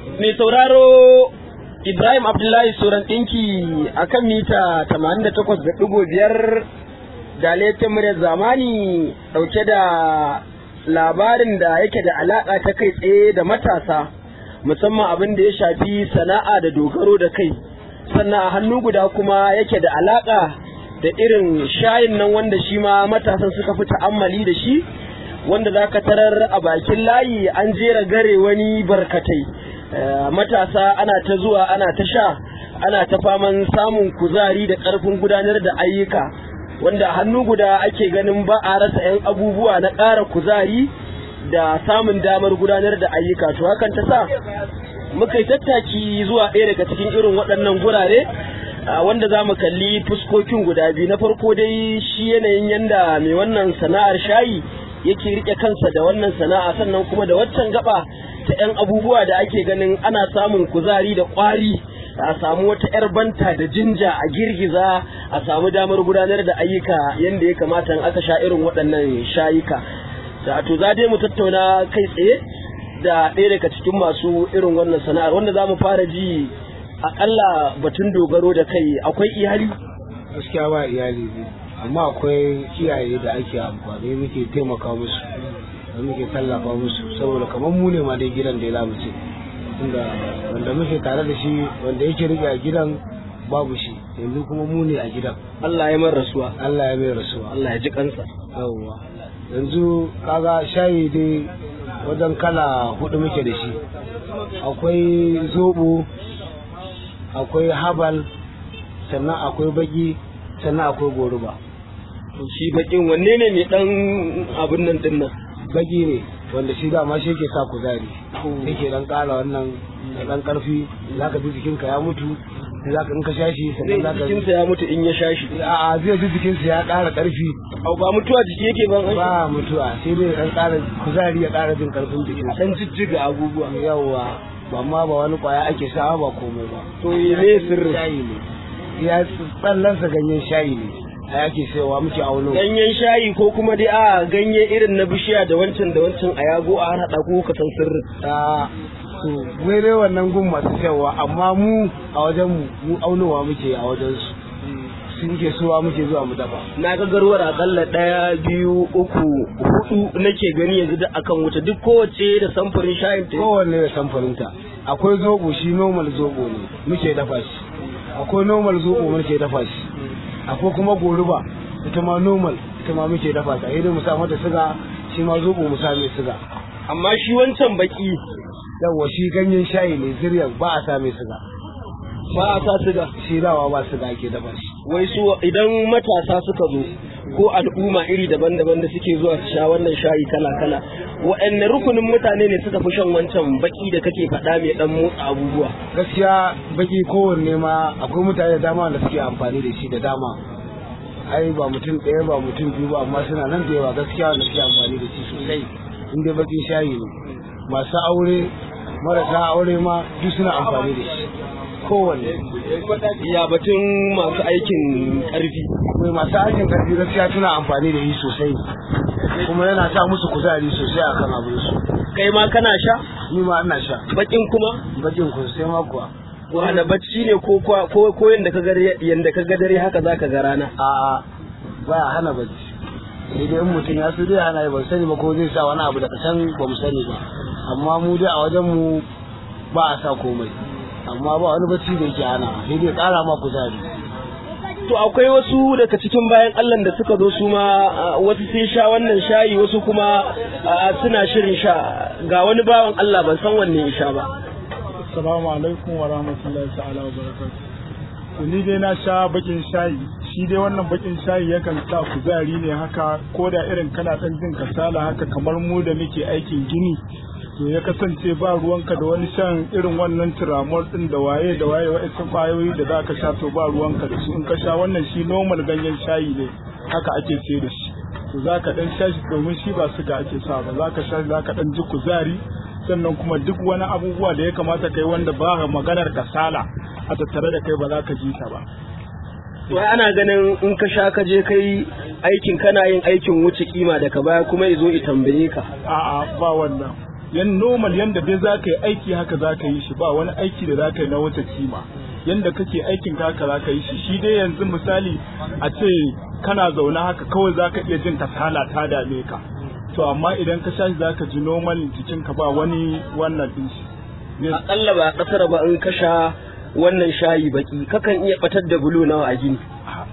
mai sauraro Ibrahim Abdullahi Suran ɗinki a kan mita 88.5 da laifin muryar zamani ɗauke da labarin da yake da alaƙa ta kai tsaye da matasa musamman abin da ya shafi sana'a da dogaro da kai sannan a hannu guda kuma yake da alaƙa da irin shayin nan wanda shi ma matasan suka fi ta'ammali da shi wanda za ka tarar a bakin layi an jera gare wani barkatai matasa ana ta zuwa ana ta sha ana ta faman samun kuzari da ƙarfin gudanar da ayyuka wanda a hannu guda ake ganin ba a rasa 'yan abubuwa na ƙara kuzari da samun damar gudanar da ayyuka to hakan ta sa muka yi tattaki zuwa ɗaya daga cikin irin waɗannan gurare wanda za mu kalli fuskokin guda biyu na farko dai shi yanayin yanda mai wannan sana'ar shayi yake rike kansa da wannan sana'a sannan kuma da waccan gaba ta 'yan abubuwa da ake ganin ana samun kuzari da ƙwari a samu wata 'yar banta da jinja a girgiza a samu damar gudanar da ayyuka yadda ya kamata aka sha irin waɗannan shayuka da to za dai mu tattauna kai tsaye da ɗaya daga cikin masu irin wannan sana'ar wanda za mu fara ji akalla batun dogaro da kai akwai iyali gaskiya ba iyali ne amma akwai kiyaye da ake amfani muke taimaka musu da muke tallafa musu saboda kamar mu ne ma dai gidan da ya lamuce inda wanda muke tare da shi wanda yake rike a gidan babu shi yanzu kuma mu ne a gidan Allah ya mai rasuwa Allah ya mai rasuwa Allah ya ji kansa yawwa yanzu kaga shayi dai wajen kala hudu muke da shi akwai zobo akwai habal sannan akwai baki sannan akwai goruba shi bakin wanne ne mai dan abin nan din nan baki ne wanda shi dama shi ke sa kuzari yake dan kara wannan da dan karfi zaka ji jikinka ya mutu zaka in ka sha shi sannan zaka jikinsa ya mutu in ya sha shi a zai ji jikinsa ya kara karfi au ba mutuwa jiki yake ban ba mutuwa sai dai dan kara kuzari ya kara jin karfin jikin dan jijjiga abubuwa yawa amma ba wani kwaya ake sawa ba komai ba to ne sirri shayi ne ya tsallansa ganyen shayi ne a yake sayowa muke auno ganyen shayi ko kuma dai a ganye irin na bishiya da wancan da wancan a yago a haɗa ko ka san sirrin a to wai dai wannan gun masu sayarwa amma mu a wajen mu mu aunowa muke a wajen su sun ke suwa muke zuwa mu dafa na ga garwar akalla ɗaya biyu uku hudu nake gani yanzu duk akan wuta duk kowace da samfurin shayin ta kowanne da samfurinta akwai zobo shi normal zobo ne muke dafa shi akwai normal zobo muke dafa shi akwai kuma goruba ita ma normal ita ma muke dafa ta idan mu sa mata siga shi ma zobo mu sa mai siga amma shi wancan baki yawa shi ganyen shayi ne ziryan ba a sa mai siga ba a sa siga shi dawa ba siga ake dafa shi wai su idan matasa suka zo ko al'umma iri daban-daban da suke zuwa su sha wannan shayi kala-kala waɗanne rukunin mutane ne suka fi shan wancan baki da kake faɗa mai ɗan motsa abubuwa gaskiya baki kowanne ma akwai mutane da dama da suke amfani da shi da dama ai ba mutum ɗaya ba mutum biyu ba amma suna nan da yawa gaskiya da suke amfani da shi sosai inda bakin shayi ne masu aure marasa aure ma duk suna amfani da shi kowanne ya batun masu aikin ƙarfi akwai masu aikin ƙarfi gaskiya suna amfani da shi sosai kuma yana sa musu kuzari sosai akan abin su kai ma kana sha ni ma ina sha bakin kuma bakin ku sai ma kuwa wanda bacci ne ko ko ko yanda ka ga yanda ka ga dare haka zaka ga rana a'a baya hana bacci sai dai in mutum ya so dai hana ban sani ba ko zai sa wani abu da kasan ba mu sani ba amma mu dai a wajen mu ba a sa komai amma ba wani bacci da yake hana sai dai kara ma kuzari to akwai wasu daga cikin bayan Allah da suka zo su ma wasu sun sha wannan shayi wasu kuma suna shirin sha ga wani bawan Allah ban san wanne ya sha ba Assalamu alaikum wa rahmatullahi ta'ala wa barakatuh. Ni dai na sha bakin shayi, shi dai wannan bakin shayi yakan sa kuzari ne haka ko da irin kana ɗan jin kasala haka kamar mu da muke aikin gini. To ya kasance ba ruwanka da wani shan irin wannan tiramol ɗin da waye da waye wa'ancan ƙwayoyi da za ka sha to ba ruwanka da su in ka sha wannan shi normal ganyen shayi ne haka ake ce da shi. To za ka ɗan sha shi domin shi ba suga ake sa ba za ka sha za ka ɗan ji kuzari sannan kuma duk wani abubuwa da ya kamata kai wanda ba maganar kasala a tattare da kai ba za ka ji ta ba wai ana ganin in ka sha ka je kai aikin kana yin aikin wuce kima daga baya kuma ya zo ya tambaye ka a'a ba wannan yan normal yanda dai za ka yi aiki haka za ka yi shi ba wani aiki da za ka yi na wata kima yanda kake aikin ka haka za ka yi shi shi dai yanzu misali a ce kana zaune haka kawai za ka iya jin kasala ta dame ka to amma idan ka sha shi za ka ji normal jikinka ba wani wannan din shi akalla ba kasar ba in ka sha wannan shayi baki kakan iya batar da bulo nawa a gini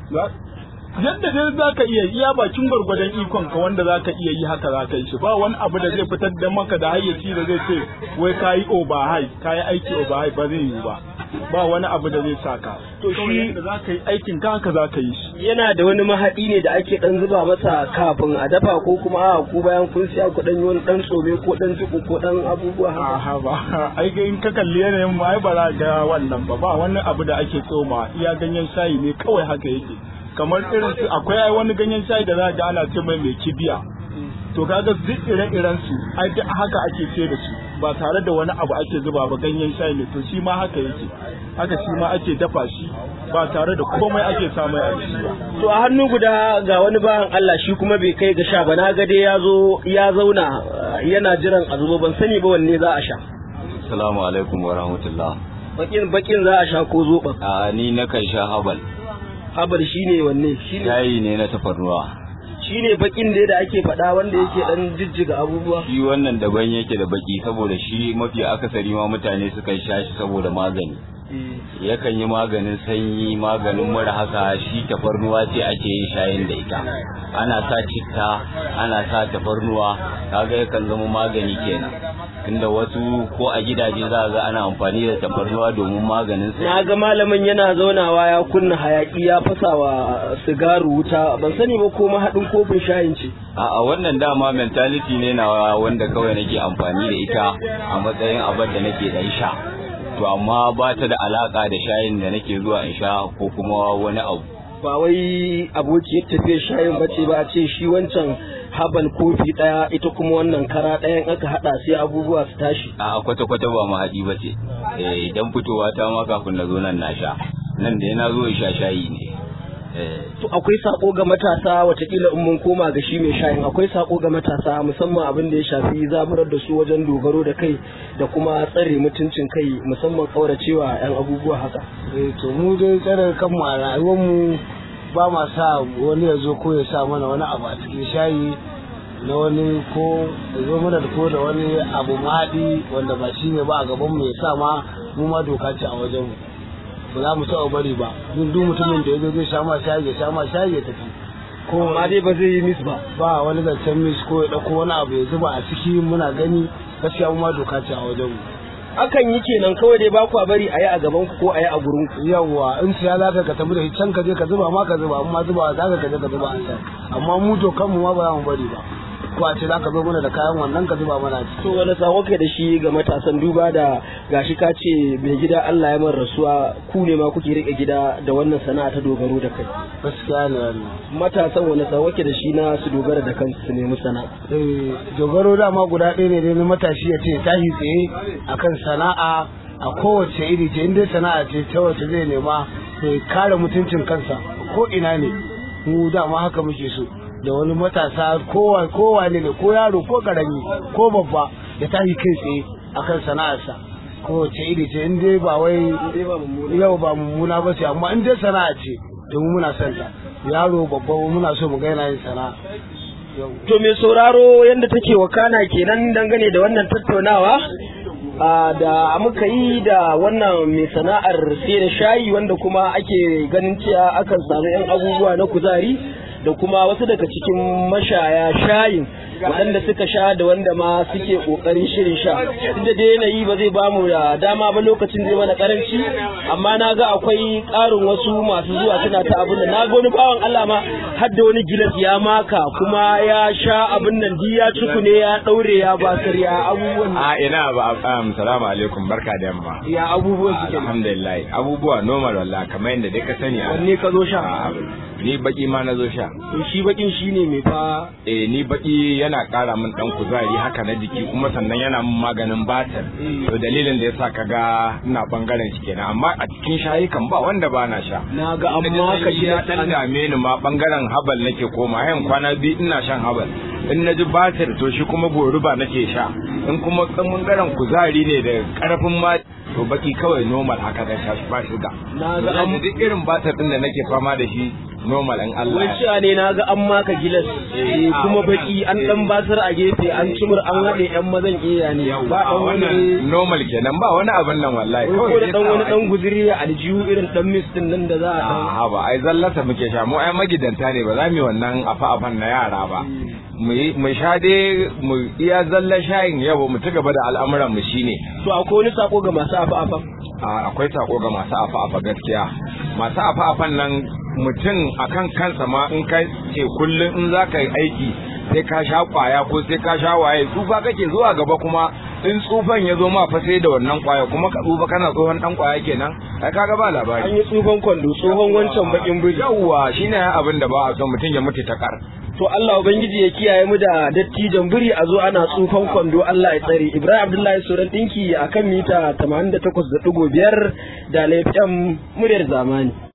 yadda dai za ka iya iya bakin gwargwadon ikon ka wanda za ka iya yi haka za ka yi shi ba wani abu da zai fitar da maka da hayyaci da zai ce wai ka yi overhigh ka yi aiki overhigh ba zai yi ba ba wani abu da zai saka To to shi- shi da za ka yi aikin ka haka za ka yi shi yana da wani mahaɗi ne da ake ɗan zuba masa kafin a dafa ko kuma a ku bayan kun siya ku ɗan yi wani ɗan tsome ko ɗan jiku ko ɗan abubuwa haka Aha ba ai ga in ka kalli yanayin mu ai ba za ga wannan ba ba wani abu da ake tsoma iya ganyen shayi ne kawai haka yake kamar irin su akwai ai wani ganyen shayi da za ga ana ce mai mai kibiya to kaga duk ire-iren su ai duk haka ake ce da su ba tare da wani abu ake zuba ba ganyen shayi ne to shi ma haka yake haka shi ma ake dafa shi ba tare da komai ake sa mai a ciki ba to a hannu guda ga wani bayan Allah shi kuma bai kai ga sha ba na ga dai ya zo ya zauna uh, yana jiran a zubo ban sani ba wanne za a sha Assalamu alaikum wa rahmatullah. bakin bakin za a sha ko zoɓa A ni na kan sha habal. habar shine wanne shine Shayi ne na tafarnuwa. shine bakin dai da ake faɗa wanda yake dan jijjiga abubuwa Shi wannan daban yake da baki saboda shi mafi akasari ma mutane sukan sha shi saboda magani. Yakan yi maganin sanyi, maganin mura haka shi tafarnuwa ce ake yin shayin da ita. Ana sa citta, ana sa tafarnuwa, kaga yakan zama magani kenan. Tunda wasu ko a gidaje za a ga ana amfani da tafarnuwa domin maganin sanyi. na ga malamin yana zaunawa ya kunna hayaki ya fasa wa sigaru wuta ban sani ba ko mahaɗin kofin shayin ce A'a wannan dama mentality ne na wanda kawai nake amfani da ita a matsayin abin da nake dan sha. To amma ba ta da alaka da shayin da nake zuwa in sha ko kuma wani abu. ba wai abokiyar tafiyar shayin bace ba a ce shi wancan habal kofi ɗaya ita kuma wannan kara ɗayan aka haɗa sai abubuwa su tashi A'a kwata-kwata ba mahaɗi ba ce. Eh idan fitowa ta ma kafin na zo nan na sha. Nan da na zo in sha shayi ne. Eh to akwai sako ga matasa watakila in mun koma ga shi mai shayin akwai sako ga matasa musamman abin da ya shafi zaburar da su wajen dogaro da kai da kuma tsare mutuncin kai musamman kauracewa yan abubuwa haka eh to mu dai tsare kanmu a rayuwar mu ba ma sa wani ya zo ko ya sa mana wani abu a cikin shayi na wani ko ya zo mana da ko da wani abu maɗi wanda ba shi ne ba a gaban mu ya sa ma mu ma doka ce a wajen mu ba za mu taɓa bari ba duk duk mutumin da ya zo zai sha ma shayi ya sha ma shayi ya tafi ko amma dai ba zai yi mis ba ba wani zancen mis ko ya ɗauko wani abu ya zuba a ciki muna gani gaskiya mu ma doka ce a wajen mu akan yi kenan kawai dai ba ku bari a yi a gaban ku ko a yi a gurin ku yawwa in siya za ka ka tafi da shi can ka je ka zuba ma ka zuba amma zuba za ka ka je ka zuba a can amma mu to kanmu ma ba za mu bari ba ko a ce za ka zo mana da kayan wannan ka zuba mana a ciki to wani sako kai da shi ga matasan duba da gashi ka ce mai gida Allah ya man rasuwa ku ne ma kuke rike gida da wannan sana'a ta dogaro da kai gaskiya ne wannan matasan wani sako ke da shi na su dogara da kansu su nemi sana'a eh dogaro dama guda ɗaya ne dai na matashi ya ce tashi tsaye akan sana'a a kowace iri ce in dai sana'a ce ta wace zai nema sai kare mutuncin kansa ko ina ne mu dama haka muke so da wani matasa kowa kowa ne ne ko yaro ko karami ko babba ya tashi kai tsaye akan sana'arsa kowace iri ce in dai ba wai yau ba mummuna ba ce amma in dai sana'a ce domin muna son ta yaro babba muna so mu ga yana yin sana'a Yau. To mai sauraro yadda take wakana kenan dangane da wannan tattaunawa a da muka yi da wannan mai sana'ar sai da shayi wanda kuma ake ganin cewa akan samu 'yan abubuwa na kuzari da kuma wasu daga cikin mashaya shayin waɗanda suka sha da wanda ma suke ƙoƙarin shirin sha duk da dai yanayi ba zai bamu da dama ba lokacin zai mana karanci amma na ga akwai ƙarin wasu masu zuwa suna ta abin da na ga wani bawan Allah ma har da wani gilas ya maka kuma ya sha abin nan ji ya ciku ne ya ɗaure ya basar ya abubuwan A ina ba um, salamu alaikum barka da yamma. ya abubuwan suke Alhamdulillah abubuwa normal wallah kamar yadda dai ka sani a wanne ka zo sha a- ni baki ma na zo sha to shi bakin shine mai fa eh ni baki yana ƙara min dan kuzari haka na jiki kuma sannan yana min maganin batir to dalilin da yasa kaga ina bangaren shi kenan amma a cikin shayi kan ba wanda ba na sha na ga amma ka ya dan dame ni ma bangaren habal nake koma yan kwana biyu ina shan habal in na ji batir to shi kuma goruba nake sha in kuma bangaren kuzari ne da karfin ma to baki kawai normal haka da sha ba shuga Na ga na an- ji duk irin batir din da nake fama da shi normal in Allah wai ya cewa ne na ga an maka gilas eh, kuma baki an dan basar a gefe an cimur an haɗe yan mazan iya ne ba dan wani wannan normal kenan ba wani abin nan wallahi wai ko da dai dan wani sawa dan guzuri a aljihu irin dan mistin nan da za a dan a ba ai zallata muke sha mu ai magidanta ne ba za mu yi wannan afa afan na yara ba mu yi mu sha dai mu iya zalla shayin yau mu ci gaba da al'amuran mu shine to akwai wani sako ga masu afa afa a akwai sako ga masu afa afa gaskiya masu afa afan nan mutum akan kansa ma in ka ce kullum in za ka yi aiki sai ka sha kwaya ko sai ka sha waye tsufa kake zuwa gaba kuma in tsufan ya zo ma fa sai da wannan kwaya kuma ka tsufa kana tsohon dan kwaya kenan ai kaga ba labari an yi tsufan kwando tsohon wancan bakin biri yawwa shine abin da ba a son mutum ya mutu ta kar to Allah ubangiji ya kiyaye mu da dattijan biri a zo ana tsufan kwando Allah ya tsare Ibrahim Abdullahi Suran dinki akan mita 88.5 da lafiyan muryar zamani